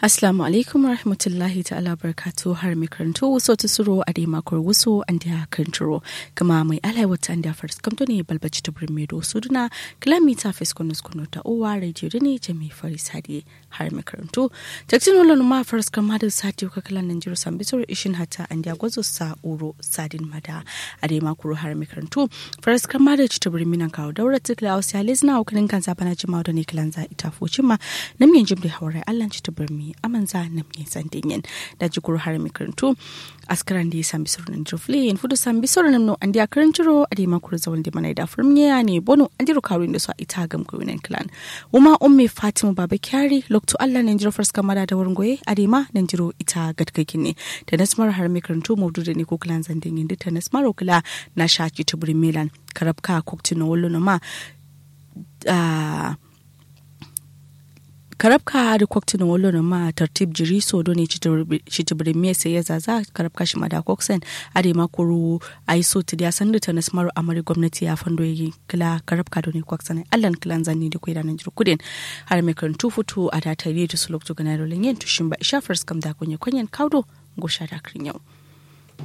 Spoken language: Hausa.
Assalamu alaikum rahmatullahi ta'ala barkatu har mai karanto wasu ta suro a dai makon wasu an da karanturo kama mai alai wata an da faris kamto ne balbaci ta birni do suduna kilomita fiskunus kuno ta uwa radio da ne jami faris hadi har mai karanto taktin wala ma faris kama da sati ka kalan nan jiro san bisoro ishin hata an da gwazo sa uro sadin mada a dai makon har mai karanto faris kama da ci ta birni nan kawo daura tikla wasu ya lezina hukunin kan zabana jima'a da ne kilan za ita focin ma nan yin jim da haurai allan ci ta birni amanza na mai sandin da jigur har mai karantu askaran da ya sami sauran jofle yin fudu sami sauran namno an da karanturo a da makuru zawon da mana da furmiya ne bono an jiro karuin da su a ita gam kawunan clan wuma umme fatima baba kyari lokto allah nan jiro farska mada da wurin goye a da ma nan jiro ita gadkakin ne da nasmar har mai karantu maudu da ne ko clan zandin yin ta nasmar okula na shaki ta burin milan karabka koktina wallo na ma karabka da kwaktin wolo na ma tartib jiri so do ne chitibiri me sai ya zaza karabka shi mada koksen ade ma kuru ai so ti ya sandu ta nasmaru amari gwamnati ya fando yi kila karabka do ne kwaksen allan kilan zanni da kuida nan jiru kudin har me kan tu futu a da tare da su lokto ganaro lenyen tushin ba ishafar skam da kunya kunyan kaudo go sha da yau.